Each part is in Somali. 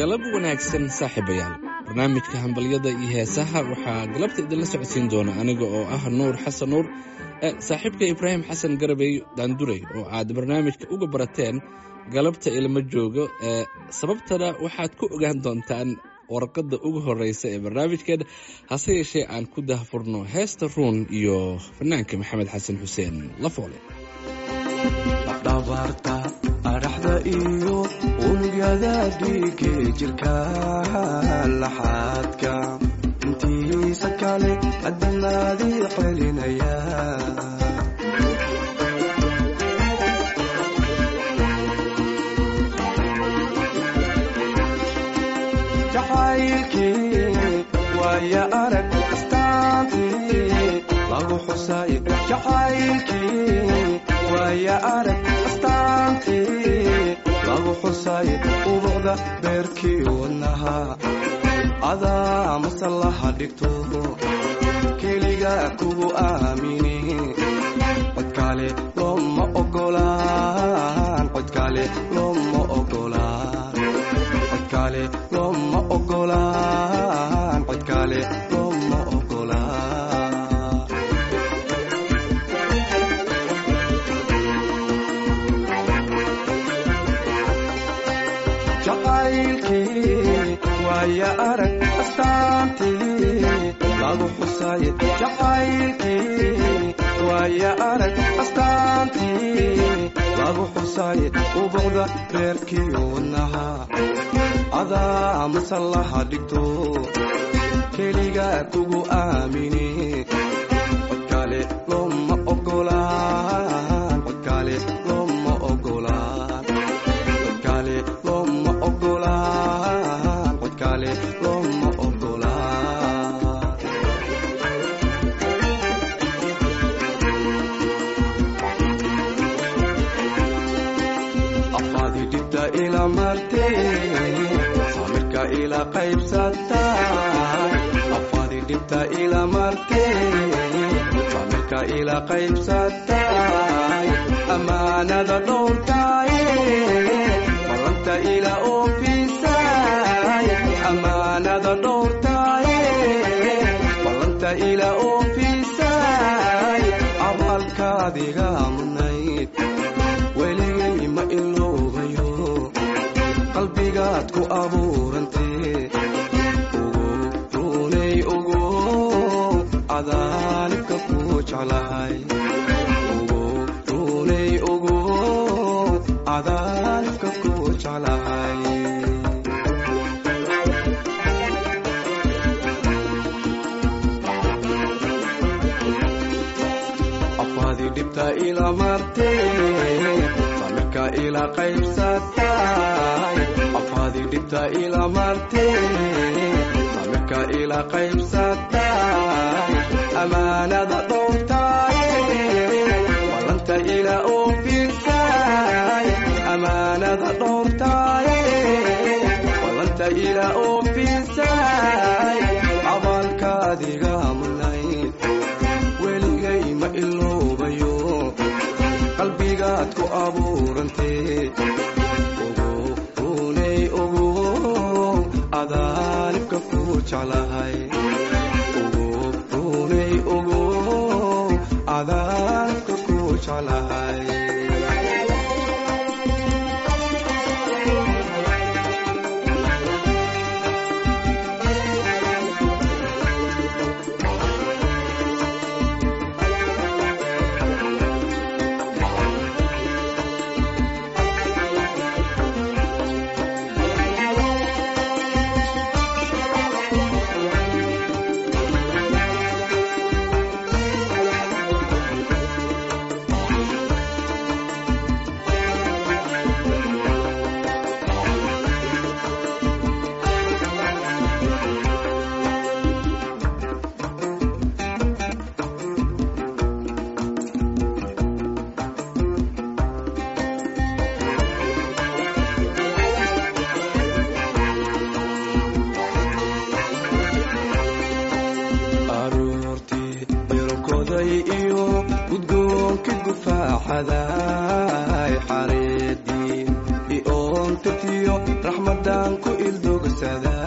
galab wanaagsan saaxiibayaal barnaamijka hambalyada iyo heesaha waxaa galabta idinla socodsiin doona aniga oo ah nuur xasan nuur saaxiibka ibraahim xasan garabey daandurey oo aad barnaamijka uga barateen galabta ilma joogo sababtana waxaad ku ogaan doontaan warqadda ugu horeysa ee barnaamijkeena hase yeeshee aan ku dahfurno heesta ruun iyo fanaanka maxamed xasan xuseen lafoole dhabarta adhaxda iyo unugyada dhiige jirka laxaadka intiisa kale adanaadii celinaya jacaylkii waaya arag astaantii lagu xusay jacaylkii waaya arag astaantii lagu xusay ubuqda beerkii wadnaha adaa masallaha dhigto keliga kugu aamini codkaale looma ogolaan codkaale looma ogolaan codkaale looma ogolaan codkaale looma ogolaan jacaylkii waaya arag astaantii lagu xusay jacaylkii waaya arag astaantii lagu xusay ubuqda beerkii wadnaha adaa masallaha dhigto keliga kugu aamini codkaale looma ogolaan codkaale looma ogolaan codkaale looma ogolaan codkaale looma ogolaan afaadi dhibta ila martee samirka ila qaybsatay afaadi dhibta ila martee samirka ila qaybsatay amaanada dhowrtaaye ballanta ila oofisay amaanada dhowrtaaye ballanta ila oofisay abaalkaadiga mudnayd weligay ma iloobayo qalbigaad ku abuurantee ugu runay ugu adaanibka ku jeclahay ugu runay ugu adaanibka ku jeclahay afaadi dhibta ila martee samirka ila qaybsatay afaadi dhibta ila martee samirka ila qaybsatay amaanada dhowrtaaye ballanta ila oofisay amaanada dhowrtaaye ballanta ila oofisay abaalkaadiga mudnayd weligay ma iloobayo qalbigaad ku abuurantee ugu runay ugu adaanibka ku jeclahay ugu runay ugu adaanibka ku jeclahay gudgoonka gufaaxaday xareedii ioonta abtirtiyo raxmadan ku ildogsada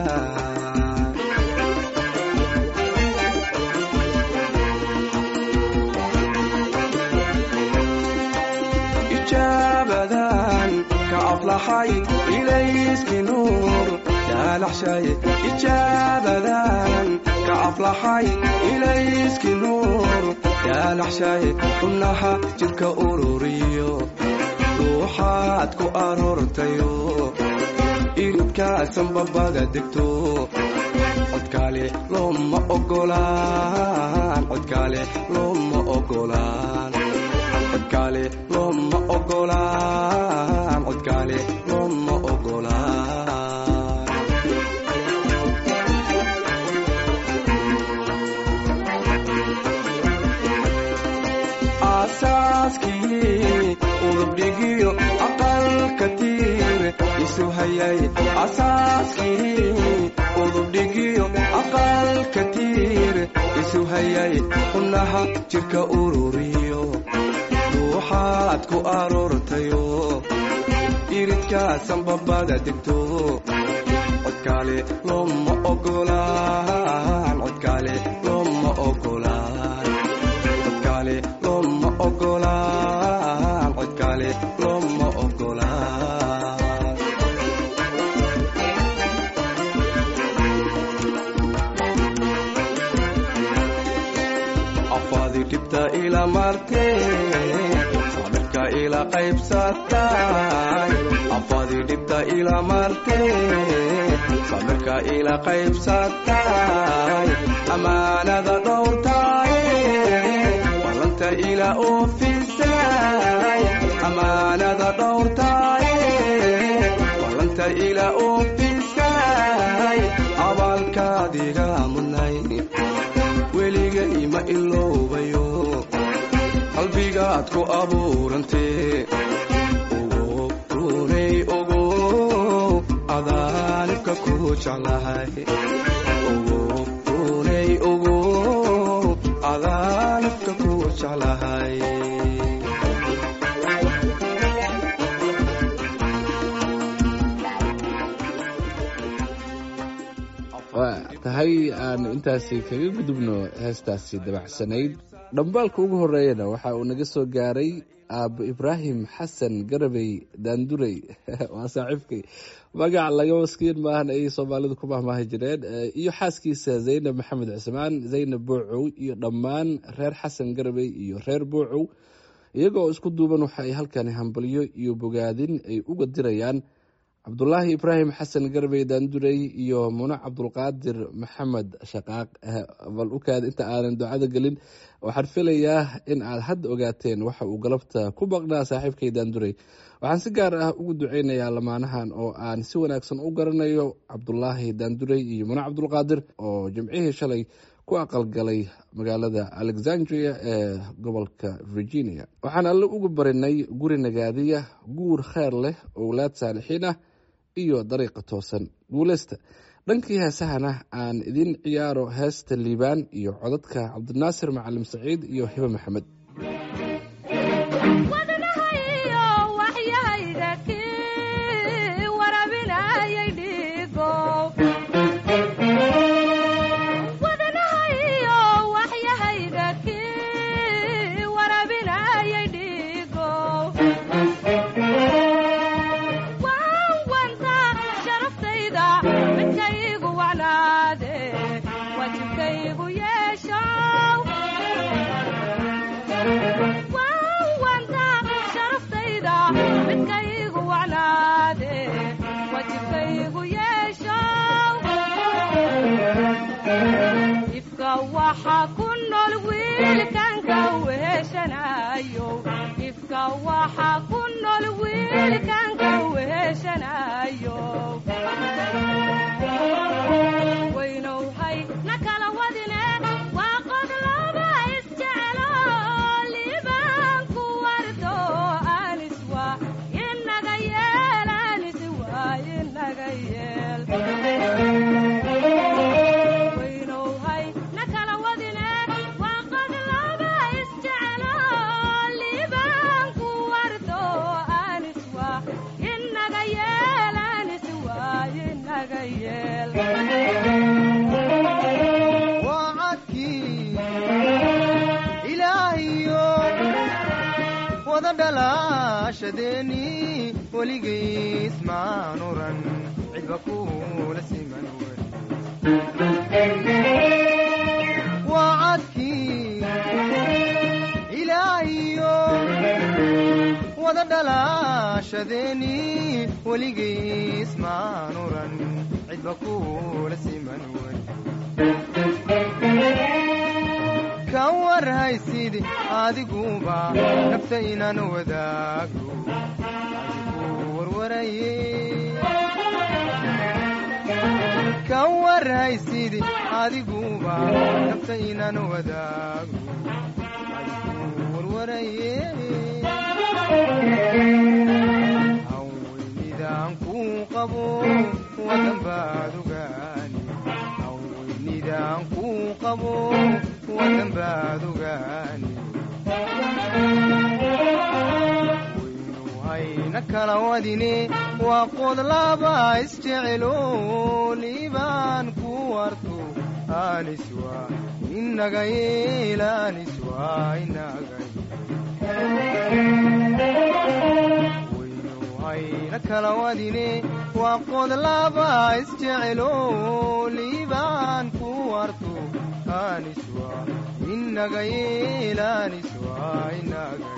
ijaabadan ka aflaxay ilayski nuur yaalaxshay ijaabadan ka aflaxay ilayski nuur yaalaxshay xubnaha jidka ururiyo ruuxaad ku aroortayo iridkaasan babada degto codkaale looma ogolaan codkaale looma ogolaan codkaale looma ogolaan codkaale looma ogolaan aasaaskii udubdhigiyo aqalka tiir isu hayay asaaskii udubdhigiyo aqalka tiir isu hayay xubnaha jidka ururiyo ruuxaad ku aroortayo iridkaasan babada degto codkaale looma ogolaan codkaale looma ogolaan codkaale looma ogolaan codkaale looma ogolaan afaadi dhibta ila martee sabirka ila qaybsatay afaadi dhibta ila martee sabirka ila qaybsatay amaanada dhowrtay ballanta ila oofisay amaanada dhowrtay ballanta ila oofisay abaalkaadiga mudnay weligay ma iloobayo qalbigaad ku abuurantee ugu runay ugu adaanibka ku jeclahay ugu runay ugu adaanibka ku jeclahay waa tahay aan intaasi kaga gudubno heestaasi dabacsanayd dhambaalka ugu horeeyana waxa uu naga soo gaaray aabo ibraahim xasan garabey daandurey waa saaxiibkay magac laga maskiin maahan ayay soomaalidu ku mahmaahi jireen iyo xaaskiisa zaynab maxamed cismaan zaynab boocow iyo dhammaan reer xasan garabey iyo reer boocow iyaga oo isku duuban waxa ay halkani hambalyo iyo bogaadin ay uga dirayaan cabdulaahi ibraahim xasan garbey daandurey iyo muno cabdulqaadir maxamed shaqaaq bal ukaad inta aanan ducada gelin waxaan filayaa in aad hadda ogaateen waxa uu galabta ku baqnaa saaxiibkay daandurey waxaan si gaar ah ugu duceynayaa lamaanahan oo aan si wanaagsan u garanayo cabdulaahi daandurey iyo muno cabdulqaadir oo jimcihii shalay ku aqalgalay magaalada alexandria ee gobolka virginia waxaan alle ugu barinay guri nagaadiya guur kheer leh owlaad saalixiin ah iyo dariiqa toosan guuleysta dhankii heesahana aan idin ciyaaro heesta liibaan iyo codadka cabdinaasir macalim saciid iyo hibe maxamed dhalaashadeeni weligiis maan oran cidba kuula siman wen waa cadkii ilaahiyo wada dhalaashadeeni weligiis maan oran cidba kuula siman wen ka warhaysid adiguba nafta inaan wadaago adigu warwaraye ka warhaysid adiguba nafta inaan wadaago adigu warwaraye haweynidaan kuu qabo wadan baad ogaani haweynidaan kuu qabo wadan baad ogaani waynu hayna kala wadine waa qod laba isjecelo liibaan ku warto aniswa inaga yeel aniswa inaga waynu hayna kala wadine waa qod laba isjecelo liibaan ku warto aniswa inaga yeel aniswa inaga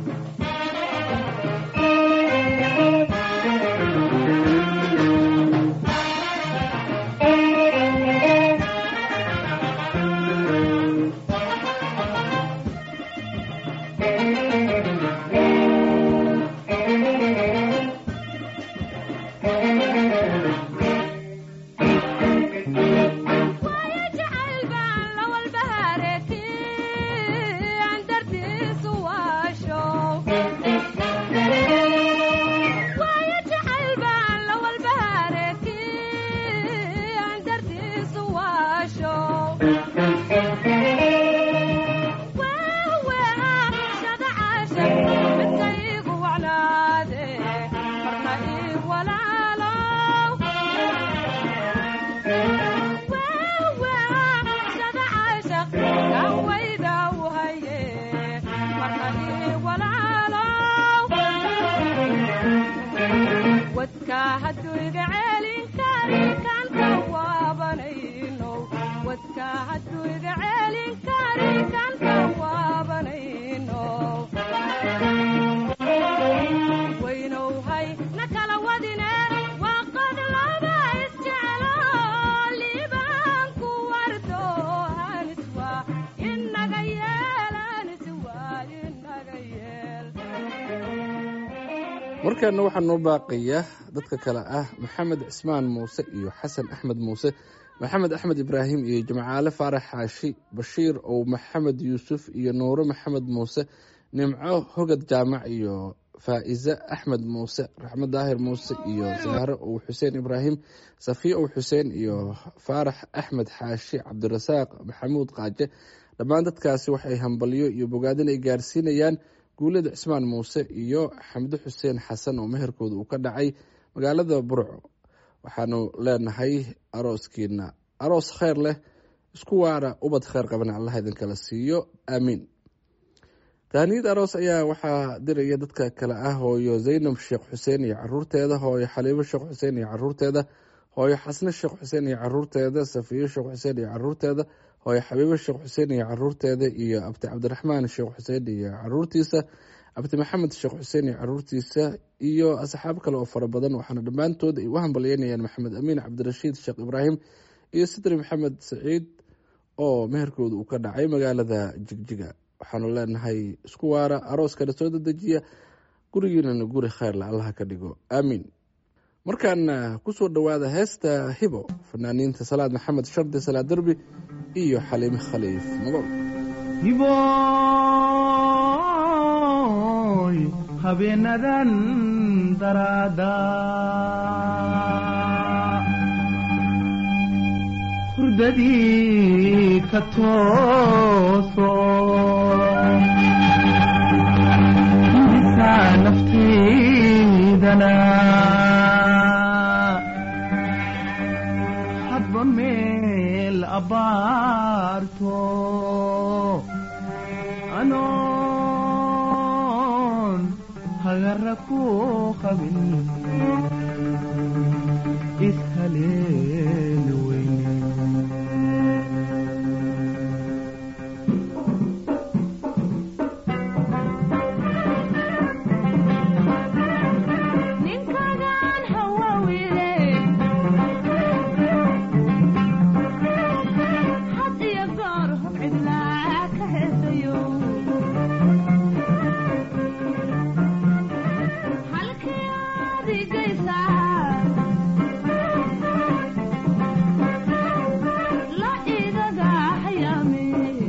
markaana waxaa noo baaqaya dadka kale ah maxamed cismaan muuse iyo xasan axmed muuse maxamed axmed ibraahim iyo jimcaale faarax xaashi bashiir ow maxamed yuusuf iyo nuuro maxamed muuse nimco hogad jaamac iyo faa'ize axmed muuse raxmed daahir muuse iyo saare ow xuseen ibraahim safiya ow xuseen iyo faarax axmed xaashi cabdirasaaq maxamuud qaaje dhammaan dadkaasi waxay hambalyo iyo bogaadin ay gaarsiinayaan guulada cismaan muuse iyo xamdo xuseen xasan oo meherkooda uu ka dhacay magaalada burco waxaanu leenahay arooskiina aroos kheyr leh isku waara ubad kheyr qabana allah idinkala siiyo aamiin tahniyad aroos ayaa waxaa diraya dadka kale ah hooyo zaynab sheekh xuseen iyo caruurteeda hooyo xaliibo sheekh xuseen iyo caruurteeda hooyo xasne sheekh xuseen iyo caruurteeda safiyo sheekh xuseen iyo caruurteeda hooyo xabiibo sheekh xuseen iyo caruurteeda iyo abti cabdiraxmaan sheekh xuseen iyo caruurtiisa abti maxamed sheekh xuseen iyo caruurtiisa iyo asxaab kale oo fara badan waxaana dhammaantood ay u hambalyeynayaan maxamed amiin cabdirashiid sheekh ibraahim iyo sidri maxamed saciid oo meherkooda uu ka dhacay magaalada jigjiga waxaanu leenahay isku waara arooskana soo dedejiya gurigiinana guri kheyrle allaha ka dhigo aamiin markaana kusoo dhowaada heesta hibo fanaaniinta salaad maxamed shardi salaad derbi iyo xaliime khaliif magool hiboy habeenadan daraada hurdadii ka tooso misaa nafteydana hadba meel abbaarto anoon hagara ku qabin ishaleeli weyne ninkagaan hawawile had iyo goor hub cidlaa ka heesayo halkii aad igaysaa la igaga hayaame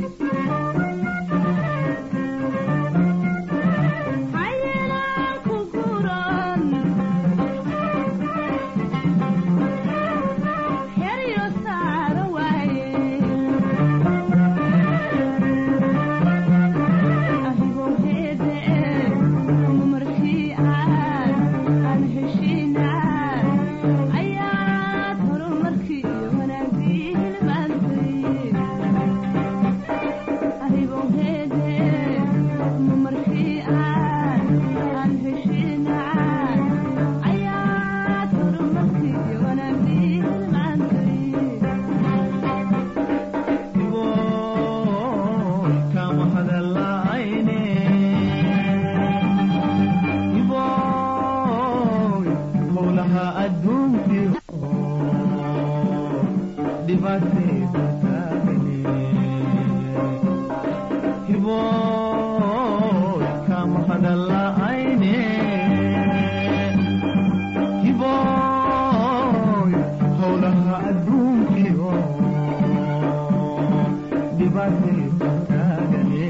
hayelaan ku guran heryo saara waaye ahigoo heede markii aad aan heshiinaa ayaad horumarkii wanaagii hilmaantay ahigoo heede markii aad aan heshiinaa ayaad horumarkii wanaagii hilmaantay iboy kama hadallayne iboy howlaha adduunkii dhibaatayda taagane iboy kama hadallayne iboy howlaha adduunkii dhibaatayda taagane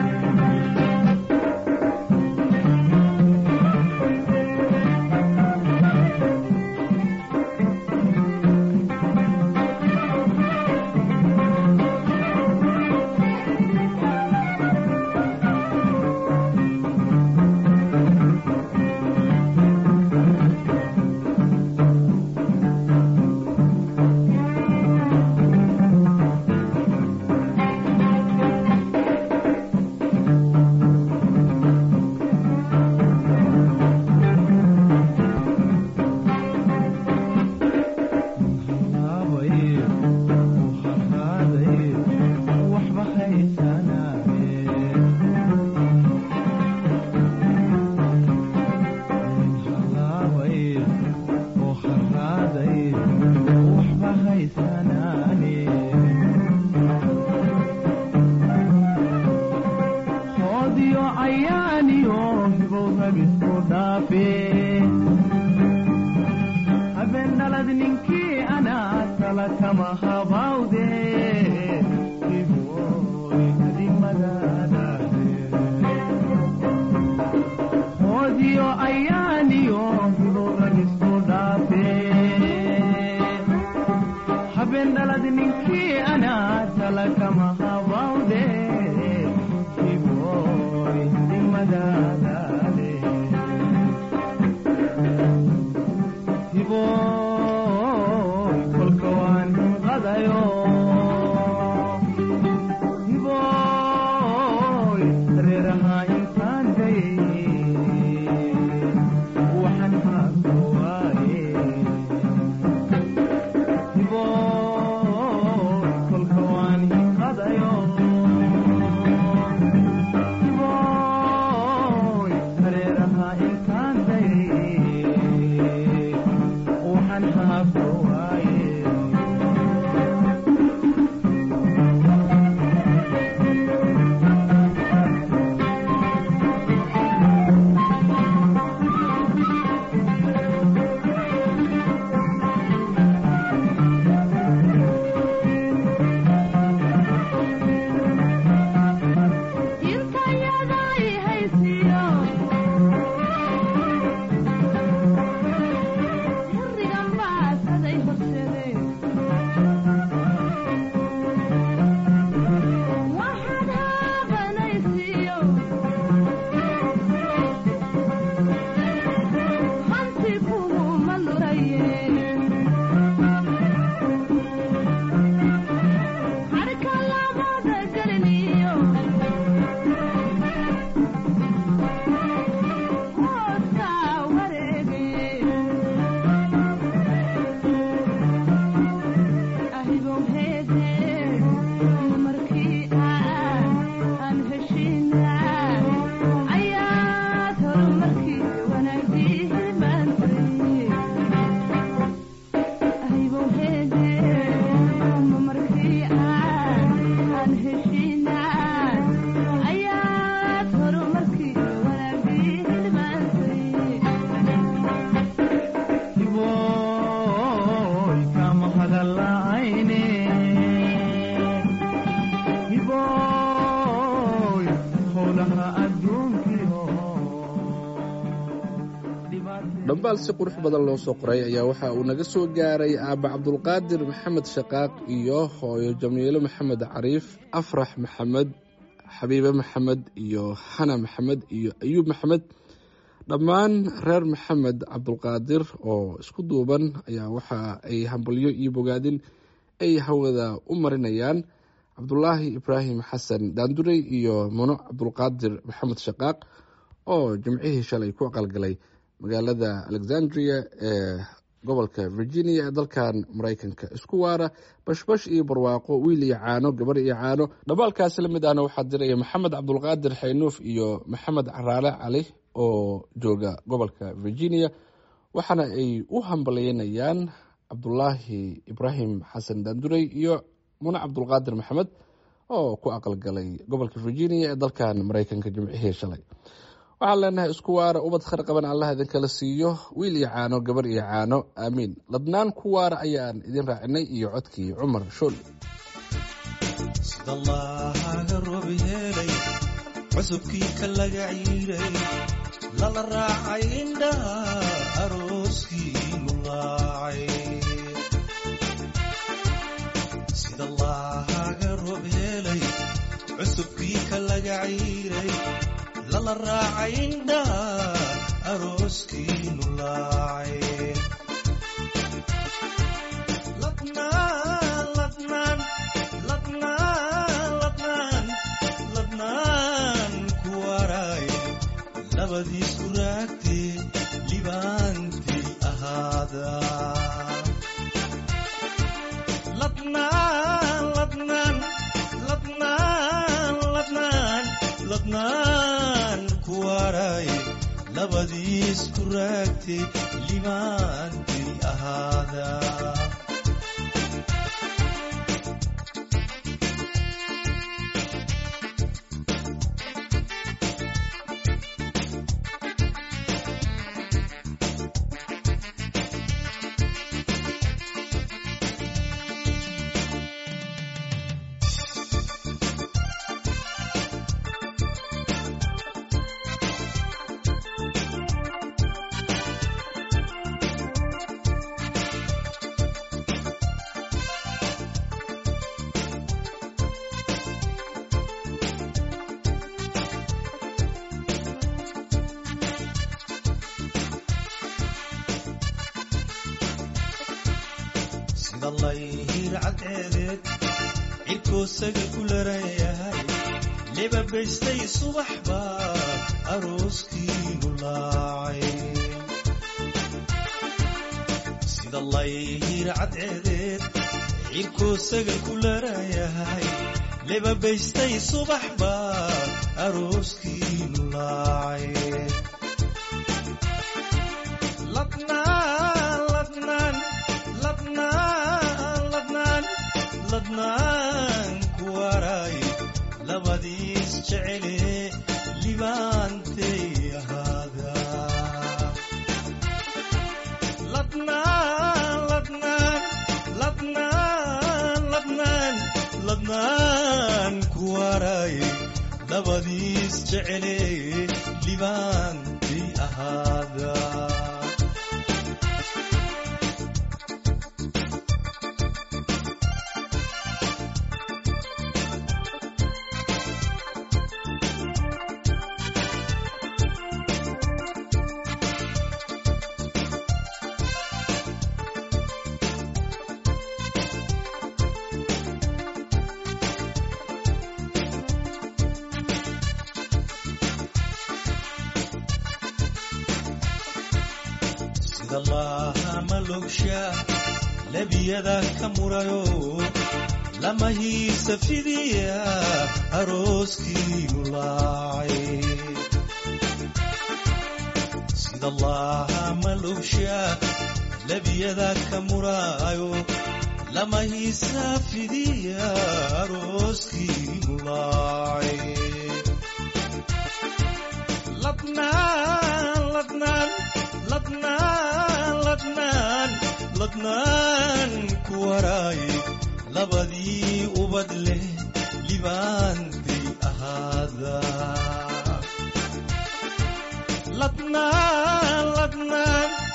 halaabay u harhaaday waxba haysanaaye halaabay oo harhaaday waxba haysanaane hoodiyo cayaaniyo hibow ragisku dhaafe habeen dhalad ninkii anaa tala kama habawde iboy hadimadaadaade hoodiyo ayaaniyo hiboragisku dhaafe habeen dhalad ninkii anaa tala kama habawde iboy hadimadaadaade hiboy kolka waan qadayo dhambaal si qurux badan loo soo qoray ayaa waxa uu naga soo gaaray aabba cabdulqaadir maxamed shaqaaq iyo hooyo jamiilo maxamed cariif afrax maxamed xabiibe maxamed iyo xana maxamed iyo ayuub maxamed dhammaan reer maxamed cabdulqaadir oo isku duuban ayaa waxa ay hambalyo iyo bogaadin ay hawada u marinayaan cabdulaahi ibraahim xasan daandurey iyo muno cabdulqaadir maxamed shaqaaq oo jimcihii shalay ku aqalgalay magaalada alexandria ee gobolka virginia ee dalkan maraykanka isku waara bashbash iyo barwaaqo wiil iyo caano gabar iyo caano dhabaalkaasi la mid ahna waxaa diraya maxamed cabdulqaadir xaynuuf iyo maxamed caraale cali oo jooga gobolka virginia waxaana ay u hambalyeynayaan cabdulaahi ibraahim xasan daandurey iyo mune cabdulqaadir maxamed oo ku aqalgalay gobolka virginia ee dalkan maraykanka jimcihii shalay waxaan leenahay isku waara ubad khar qaban allah idinkala siiyo wiil iyo caano gabar iyo caano aamiin ladnaan ku waara ayaan idin raacinay iyo codkii cumar shool sida allahaga roob helay cusubkii ka laga ciiray lala raacay indhaha arooskiinu laacay sida allahaga roob helay cusubkii ka laga ciiray lala raacay indhaha arooskiinu laacay ladnaan ladnaan ladnaan ladnaan ladnaan ku waraay labadiisku raagtee libaantii ahaada ladnaan ladnaan ladnaan ladnaan ladnaan ku waraay labadiisku raagtee libaantii ahaada sida layhir cadceedeed cirkoosaga ku larayahay lebabaystay subax baa arooskiinu laacay sida layhir cadceedeed cirkoosaga ku larayahay lebabaystay subax baa arooskiinu laacay ladnaan ladnaan ladnaan ladnaan ladnaan ku waraay labadiis jecele libaantay ahaada ladnaan ladnaan ladnaan ladnaan ladnaan ku waraay labadiis jecele libaantay ahaada sida laaha malogsha lebiyada ka murayo lama hiisa fidiya arooskiinu laacay sida laaha malogsha lebiyada ka murayo lama hiisa fidiya arooskiinu laacay ladnaan ladnaan ladnaan ladnaan ladnaan ku waraay labadii ubad leh libaantay ahaada ladnaan ladnaan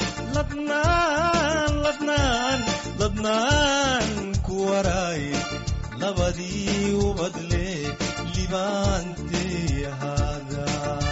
ladnaan ladnaan ladnaan ku waraaye labadii ubadle libaantay ahaada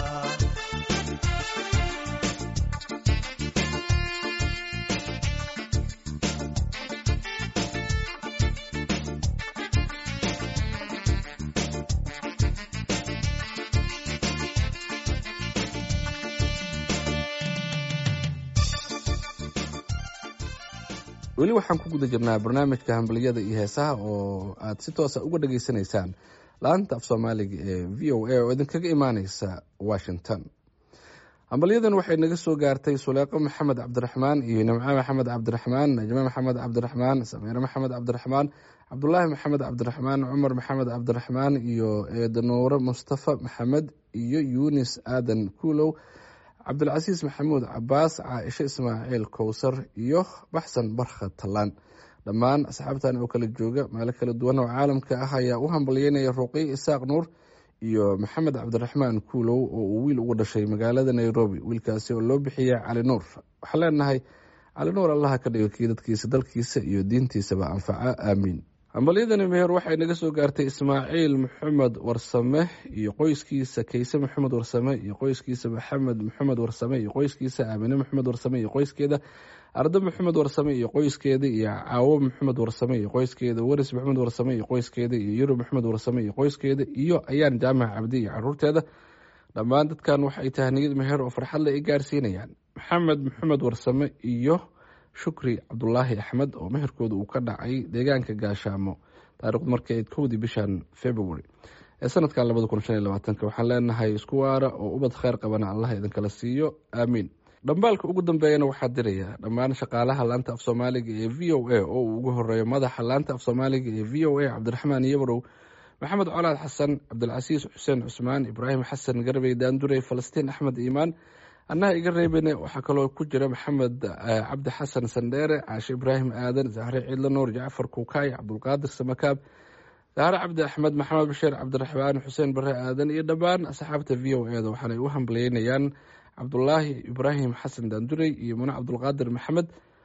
weli waxaan ku guda jirnaa barnaamijka hambaliyada iyo heesaha oo aad si toosa uga dhageysanaysaan laanta af soomaaliga ee v o a oo idinkaga imaaneysa washington hambalyadan waxay naga soo gaartay suleeqo maxamed cabdiraxmaan iyo nimco maxamed cabdiraxmaan najme maxamed cabdiraxmaan samiire maxamed cabdiraxmaan cabdulaahi maxamed cabdiraxmaan cumar maxamed cabdiraxmaan iyo eedanuure mustafa maxamed iyo yunis aadan kuulow cabdilcasiis maxamuud cabaas caaisho ismaaciil kowsar iyo baxsan barkha tallaan dhammaan asxaabtan oo kala jooga meelo kala duwan oo caalamka ah ayaa u hambalyeynaya ruqiy isaaq nuur iyo maxamed cabdiraxmaan kuulow oo uu wiil ugu dhashay magaalada nairobi wiilkaasi oo loo bixiyay cali nuur waxaan leenahay cali nuur allaha ka dhigo kii dadkiisa dalkiisa iyo diintiisaba anfaca aamiin hambalyadani meher waxay naga soo gaartay ismaaciil maxamed warsame iyo qoyskiisa kayse maxamed warsame iyo qoyskiisa maxamed maxamed warsame iyo qoyskiisa aamine maxamed warsame iyo qoyskeeda ardo maxamed warsame iyo qoyskeeda iyo caawo maxamed warsame iyo qoyskeeda waris maxamed warsame iyo qoyskeeda iyo yurub maxamed warsame iyo qoyskeeda iyo ayaan jaamac cabdi iyo caruurteeda dhammaan dadkan waxay tahniyad meher oo farxadle ay gaarsiinayaan maxamed maxamed warsame iyo shukri cabdulaahi axmed oo meherkooda uu ka dhacay deegaanka gaashaamo taarikhdu markay ayd kowdii bishan february ee sanadkan labada kun shan iyo labaatanka waxaan leenahay isku waara oo ubad kheyr qabana allah idinkala siiyo aamiin dhambaalka ugu dambeeyana waxaa diraya dhammaan shaqaalaha laanta af soomaaliga ee v o a oo uu ugu horeeyo madaxa laanta af soomaaliga ee v o a cabdiraxmaan yabrow maxamed colaad xasan cabdilcasiis xuseen cusmaan ibraahim xasan garbey daandurey falastiin axmed iimaan annaha iga reebane waxaa kaloo ku jira maxamed cabdi xasan sandheere caashe ibraahim aadan zahre ciidla nuur jacfar kuukaay cabdulqaadir samakaab zahre cabdi axmed maxamed bashiir cabdiraxmaan xuseen bare aadan iyo dhammaan asxaabta v o eda waxaanay u hambalyeynayaan cabdulaahi ibraahim xasan daandurey iyo mune cabdulqaadir maxamed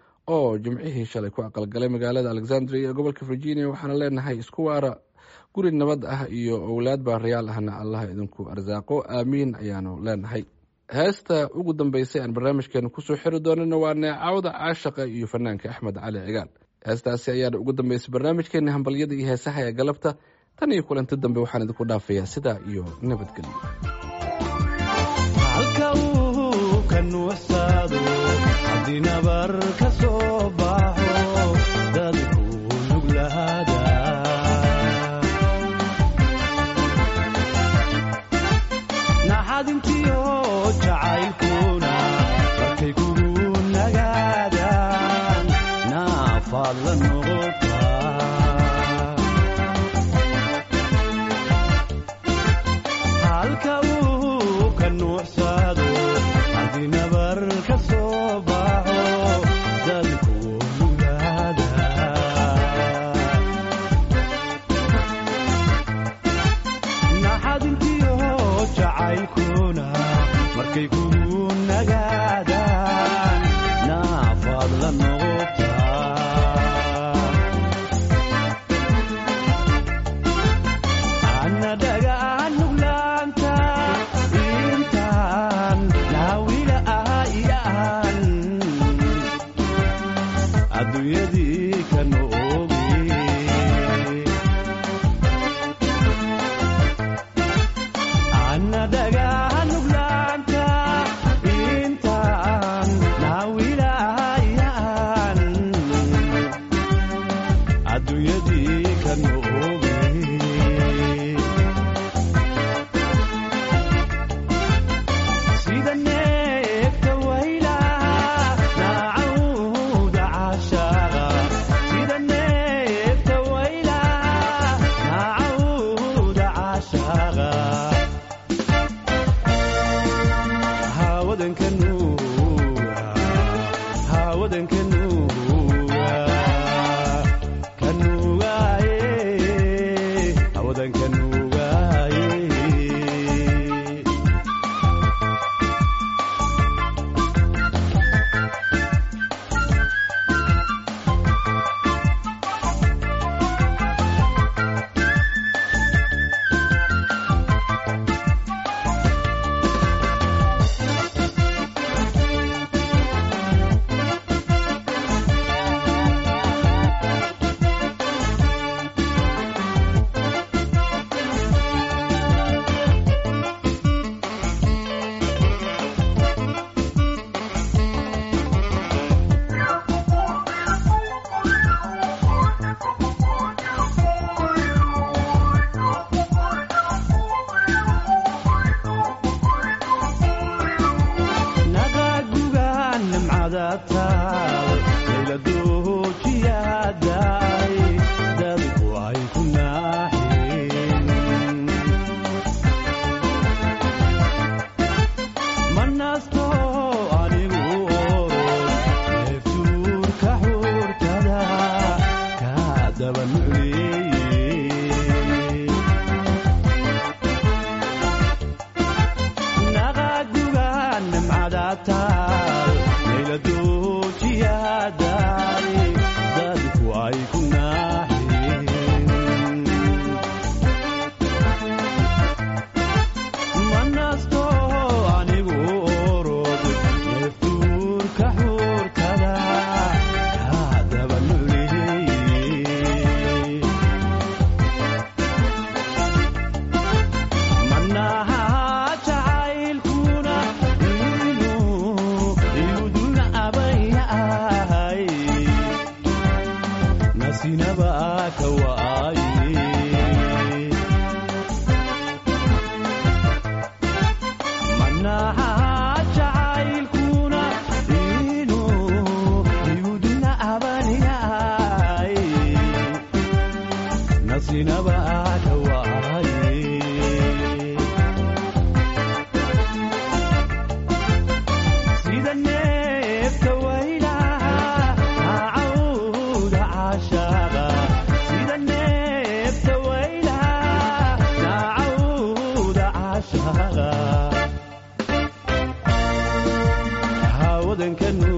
oo jimcihii shalay ku aqalgalay magaalada alexandria ee gobolka virginia waxaana leenahay isku waara guri nabad ah iyo owlaad baarayaal ahna allah idinku arsaaqo aamiin ayaanu leenahay heesta ugu dambeysay aan barnaamijkeena kusoo xiri doonana waa neecawda caashaqa iyo fanaanka axmed cali cigaal heestaasi ayaana ugu dambeysay barnaamijkeena hambalyada iyo heesaha ee galabta tan iyo kulanti dambe waxaan idinku dhaafayaa sidaa iyo nabadgelyo halka uu ka nuuxsaado haddii nabar ka soo baxo dadku nuglaada naxadintiyo jacaylkuna markay kugu nagaadaan naafaad la noqotaa halka uu ka nuuxsaado haddii nabar ka soo baxo dadku nuglaada naxadintiyo jacaylkuna markay kugu nagaadaan naafaad la noqotaa ana dhagaan nuglaanta intaan naawila ah iyaan adduunyadii ka noogi ana dhagaan nuglaanta intaan nimcadataal layladoojiyaadaay dadku ay ku naaxeen manasto anigu orod neeftuurka xuurtada kaa daba nucleeyey naqaguga nimcadataal layladoojiyaadaay dadku ay ku naaxeen manasto anigu orod neeftuurka xuurtada kaa daba nucleeyey manaha jacaylkuna inuu iguduna abayahay nasinaba ka waaye manaha jacaylkuna inuu iguduna abayahay nasinaba ka waaye sida neefta waylaha cawda caashaaqa sida neefta waylaha cawda caashaaqa hawadanka